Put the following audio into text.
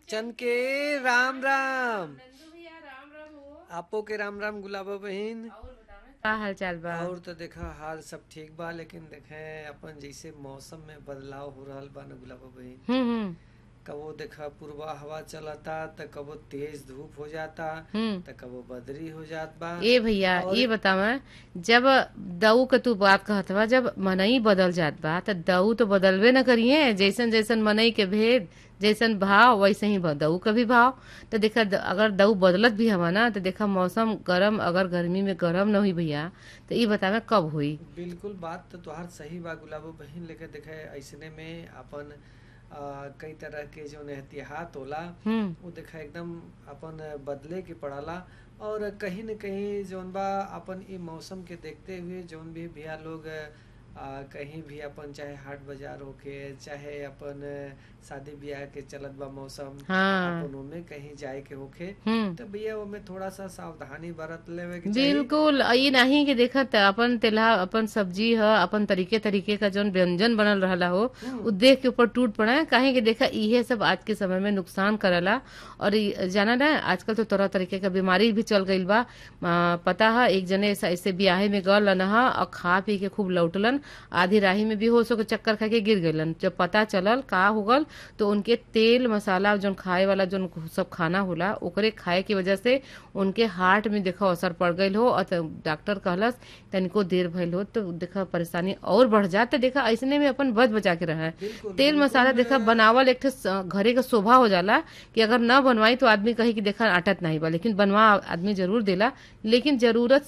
चन के राम राम नंदू भैया राम राम हो आपो के राम राम गुलाबा बहन और बतावे का हाल चाल बा और तो देखा हाल सब ठीक बा लेकिन देखे अपन जैसे मौसम में बदलाव हो रहल बा न गुलाबा बहन हम्म हम्म कबो देखा पूर्वा हवा चलता त कबो तेज धूप हो जाता हम्म त कबो बदरी हो जात बा ए भैया ये बतावा जब दऊ के तू बात कहत बा जब मनई बदल जात बा त दऊ तो बदलबे न करिए जैसन जैसन मनई के भेद जैसन भाव वैसे ही ब- दऊ का भी भाव तो देखा द- अगर दऊ बदलत भी हवा ना तो देखा मौसम गरम अगर गर्मी में गरम न हुई भैया तो ये बतावे कब हुई बिल्कुल बात तो तुहार सही बा गुलाबो बहन लेके देखे ऐसने में अपन आ, कई तरह के जो एहतियात होला हम्म वो देखा एकदम अपन बदले के पड़ाला और कहीं न कहीं जौन बा अपन ई मौसम के देखते हुए जौन भी भैया लोग आ, कहीं भी अपन चाहे हाट बाजार होके चाहे अपन शादी ब्याह के चलत बा मौसम हाँ अपन ओमे कहीं जाए के होखे हम्म तो भैया ओमे थोड़ा सा सावधानी बरत लेवे के चाहिए बिल्कुल आ ये नहीं कि देखत अपन तेलहा अपन सब्जी ह अपन तरीके तरीके का जौन व्यंजन बनल रहला हो उ देख के ऊपर टूट पड़ा काहे कि देखा इहे सब आज के समय में नुकसान करला और ई जाना ना आजकल तो तरह तरीके का बीमारी भी चल गईल बा आ, पता है एक जने ऐसा ऐसे ब्याहे में गल हा और खा पी के खूब लौटलन आधी राही में बेहोश होकर चक्कर खा के गिर गईलन जब पता चलल का हो गल तो उनके तेल मसाला जौन खाए वाला जौन सब खाना होला ओकरे खाए की वजह से उनके हार्ट में देखा असर पड़ गईल हो और त- डॉक्टर कहलस तनिको देर भइल हो तो देखा परेशानी और बढ़ जात तो देखा ऐसने में अपन बच बचा के रहे बिल्कुल तेल मसाला देखा बनावल एक ठे स- घरे का शोभा हो जाला कि अगर न बनवाई तो आदमी कही कि देखा आटत नहीं बा लेकिन बनवा आदमी जरूर देला लेकिन जरूरत